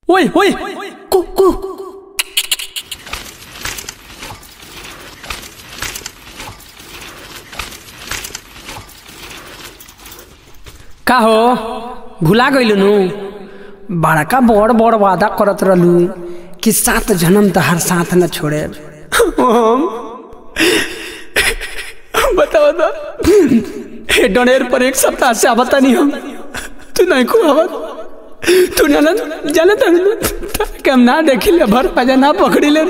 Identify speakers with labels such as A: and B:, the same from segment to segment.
A: ओए ओए कुकू का हो भुला गइल नु बड़का बड़ बड़ वादा करत रहलू कि सात जन्म तो हर साथ न छोड़े बताओ तो हे डोनेर पर एक सप्ताह से आवता नहीं हम तू नहीं को आवत तू जाना जाना था कि हम ना देखी ले भर पाजा ना पकड़ी ले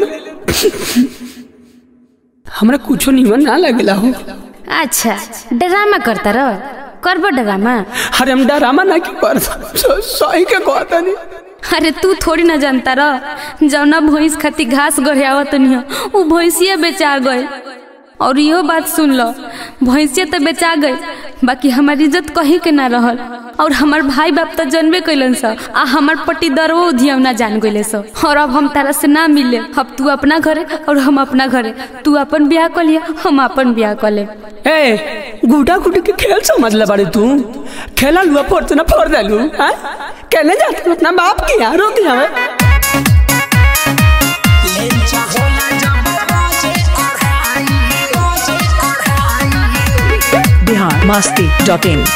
A: हमरा कुछो निमन ना लगेला हो
B: अच्छा ड्रामा करता रह करबो ड्रामा
A: अरे हम डरामा ना की कर सही के कहता नहीं
B: अरे तू थोड़ी ना जानता रह जौना भैंस खाती घास गढ़ियावत नहीं उ भैंसिया बेचा गए और इहो बात सुन लो भैंसिया तो बेचा गई बाकी हमार इज्जत कहीं के ना रहल और हमार भाई बाप तो जनबे कैलन स आ हमार पट्टीदरवो उधियम ना जान गइले स और अब हम तारा से ना मिले अब तू अपना घरे और हम अपना घरे तू अपन ब्याह कर लिया हम अपन ब्याह कर ले
A: ए गुडा गुडी के खेल समझ ले बारे तू खेला लुआ फोड़ ना फोड़ देलू हैं कहने जाते अपना बाप के यहाँ रोक जावे
C: Bihar Masti dot in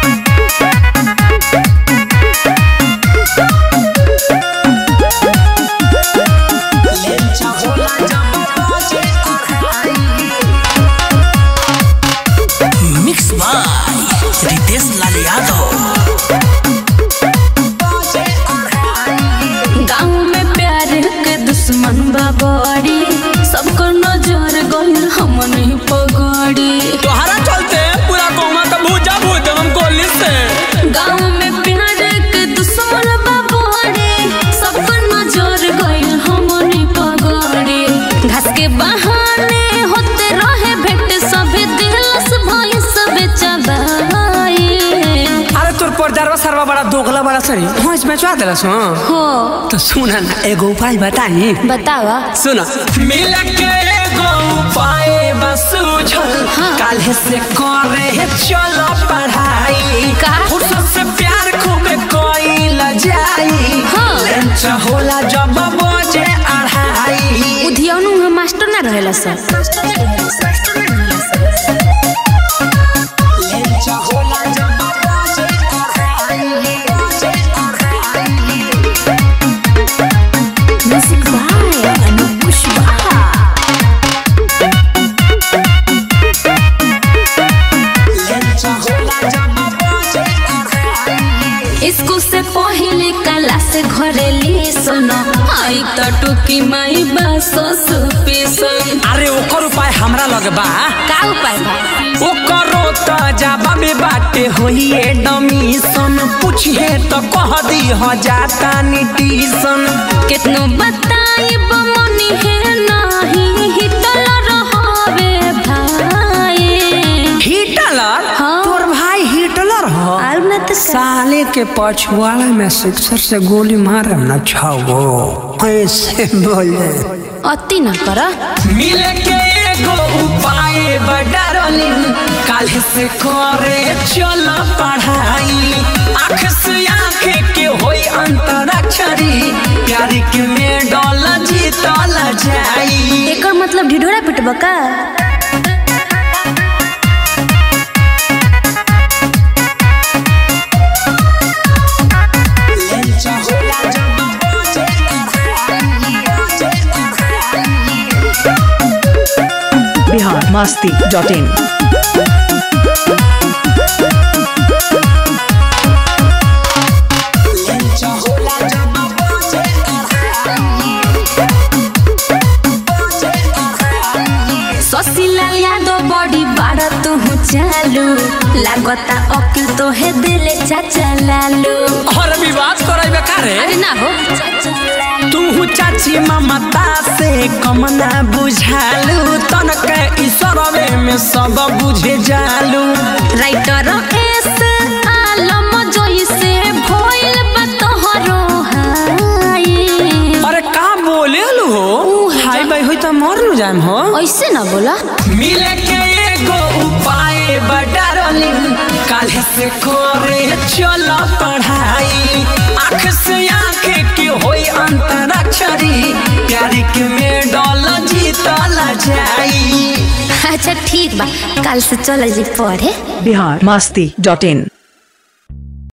D: mix by Ritesh Lal Yadav
B: गाँव में प्यार के दुश्मन बा बड़ी सबको नजर गइल हमने पगड़ी
A: तोहरा चलते पूरा कौमा का भूजा भूज हम गोली से
B: गाँव में प्यार के दुश्मन बा बड़ी सबको नजर गइल हमने पगड़ी घास के बहाने होते रहे भेंट सभे दिलस भई सबे चबाई
A: अरे तोर पर्दारवा सरवा बड़ा दोगला बड़ा सही हाँ इसमें चुआ दिलस हाँ
B: हो
A: तो सुना ना एगो उपाय बताई
B: बतावा
A: सुना मिल के एगो उपाय बस सुझल काल्हे से करे चलो पढ़ाई
B: का?
A: फुर्सत से प्यार खूब कोई जाई
B: हाँ।
A: लंच होला जब बजे अढ़ाई
B: उधियौनु हम मास्टर ना रहेला sir music by Anoop Kushwaha school से पहले कला से घरे ले सुनो आई तो टुकी माई बासो सुपीसन
A: अरे ओकर उपाय हमरा लगे बा
B: का उपाय बा
A: ओकरो त जाबा में बाटे होइए डमीसन पूछिए तो कह दी हो जाता निटीसन
B: कितनो बताई बमनी है नाही हिटल रहवे भाई
A: हिटलर
B: हाँ।
A: तोर भाई हिटलर हो
B: आउ न त
A: साले के पछुआड़ा में सिक्सर से गोली मारे न छाओ ऐसे बोले
B: अति न कर
A: मिले के एगो उपाय बडारली काल से करे चल पढ़ाई आँख से आँख के होई अंतराक्षरी प्यार के में डॉल जीतल जाई
B: एकर मतलब ढिढोरा पिटब का
C: बिहार मस्ती डॉट इन
B: ससिला यादव बड़ी बाड़ा तू चालू लागता अकिल तो है दिले चाचा लालू
A: और विवाद करे बेकारे
B: अरे ना हो चाचा लालू
A: तू चाची ममता से कम ना बुझालू तनक ईश्वरवे में सब बुझे जालू
B: राइटर एस आलम जोई से भइल बा तोहरो हाई
A: अरे का बोले लो हो हाय भाई होई तो मर नु जाम हो
B: ऐसे ना बोला
A: मिले के एगो उपाय बडारली काल्हे से करे चल पढ़ाई आँख से आँख के होई
E: के मेडल जीतल जाई
B: अच्छा ठीक बा कल से चल जी पढ़े
C: बिहार मस्ती डॉट इन